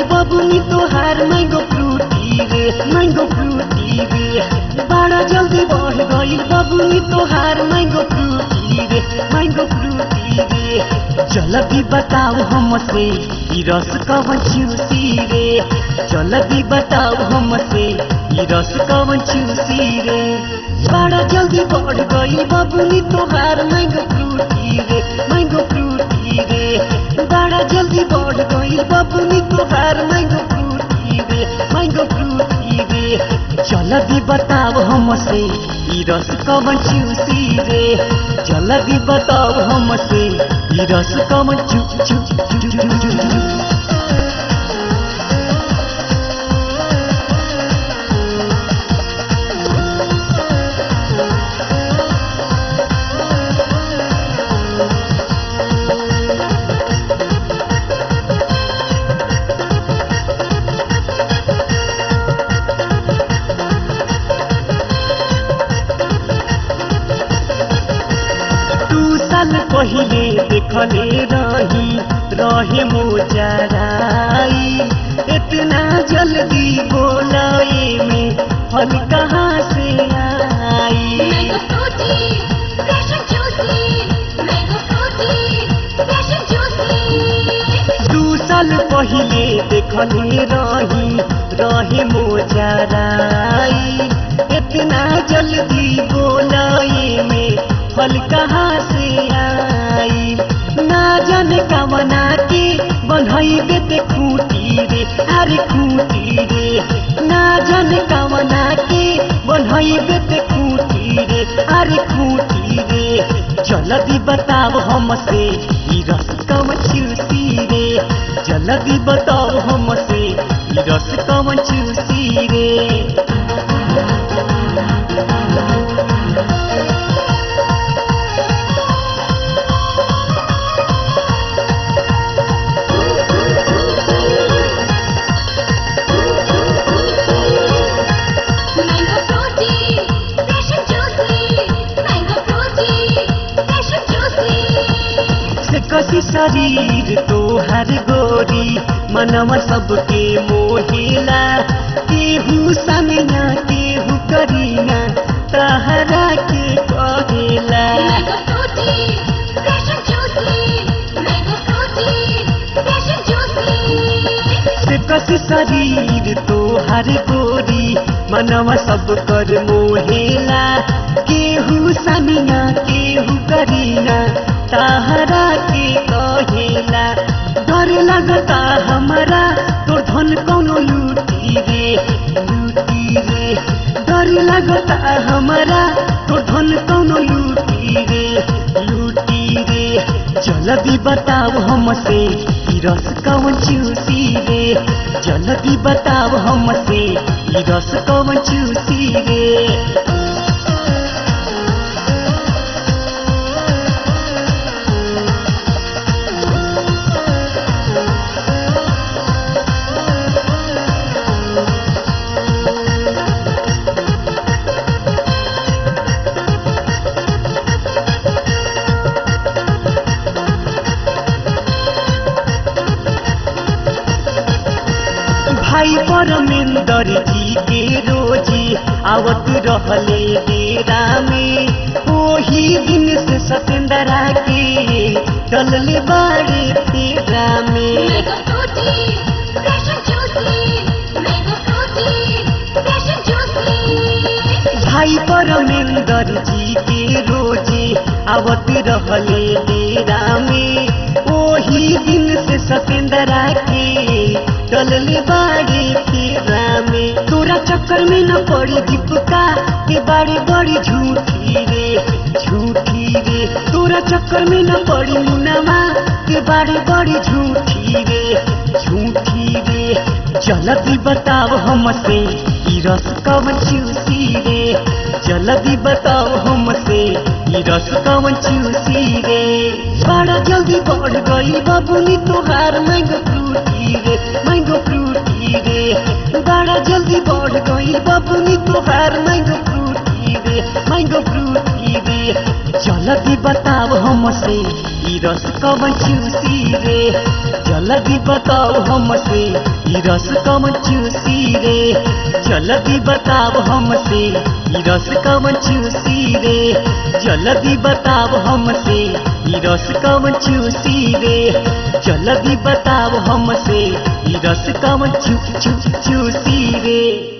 बबुनी तोहार मैंगो फ्रूटी रे मैंगो फ्रूटी रे बड़ा जल्दी बढ़ गई बबुनी तोहार मैंगो फ्रूटी रे मैंगो फ्रूटी रे जल्दी बताओ हमसे ई रस कवन चूसी रे जल्दी बताओ हमसे ई रस कवन चूसी रे बड़ा जल्दी बढ़ गई बबुनी तोहार मैंगो फ्रूटी रे मैंगो फ्रूटी रे बड़ा जल्दी बढ़ गई बबुनी तोहार मैंगो फ्रूटी रे मैंगो फ्रूटी रे जल्दी बताओ हमसे ई रस कवन चूसी रे जल्दी बताओ हमसे ई रस कवन चू चू चू चू चू चू चू दू साल पहिले देखले रही रहे मोजराई इतना जल्दी बोलाए में फल कहाँ से आई Mango fruity, fresh and juicy. Mango fruity, fresh and juicy. दू साल पहिले देखले रही रहे मोजराई इतना जल्दी बोलाए में फल कहाँ से आई ना जाने कवना के बनैबे ते खूटी रे अरे खूटी रे ना जाने कवना के बनैबे ते खूटी रे अरे खूटी रे जल्दी बताओ हमसे ई रस कवन चूसी रे जल्दी बताओ हमसे ई रस कवन चूसी रे Mango fruity, fresh and juicy. Mango fruity, fresh and juicy. से कसी शरीर तोहर गोरी मनवा सबके मोहिला केहू समिया केहू करीना तहरा के कहेला Mango fruity, fresh and juicy. Mango fruity, fresh and juicy. से कसी शरीर तोहर गोरी मनवा सब कर मोहेला केहू समिया केहू करीना तहरा के कहेला डर लगता हमारा तोर धन कौनो लूटी रे लूटी रे डर लगता हमारा तोर धन कौनो लूटी रे लूटी रे जल्दी बताओ हमसे ई रस कवन चूसी रे जल्दी बताओ हमसे ई रस कवन चूसी रे भाई परमेंदर जी के रोजी आवत रहले डेरा में ओही दिन से सतेंदरा के डलले बाड़े तेरा में Mango fruity, fresh and juicy. Mango fruity, fresh and juicy. भाई परमेंदर जी के रोजी आवत रहले डेरा में ओही दिन से सतेंदरा के डलले बाड़े तेरा में तोरा चक्कर में न पड़ी दीपका के बाड़े बड़ी झूठी रे झूठी रे तोरा चक्कर में न पड़ी मुनामा के बाड़े बड़ी झूठी रे झूठी रे जल्दी बताओ हमसे ई रस कवन चूसी रे जल्दी बताओ हमसे ई रस कवन चूसी रे बड़ा जल्दी बढ़ गई बबुनी तोहार मैंगो फ्रूटी रे मैंगो फ्रूटी रे बड़ा जल्दी बढ़ गई बबुनी तोहार मैंगो फ्रूटी रे मैंगो फ्रूटी रे जल्दी बताओ हमसे ई रस कवन चूसी रे जल्दी बताओ हमसे ई रस कवन चूसी रे जल्दी बताओ हमसे ई रस कवन चूसी रे जल्दी बताओ हमसे ई रस कवन चूसी रे जल्दी बताओ हमसे ई रस कवन चू चू चूसी रे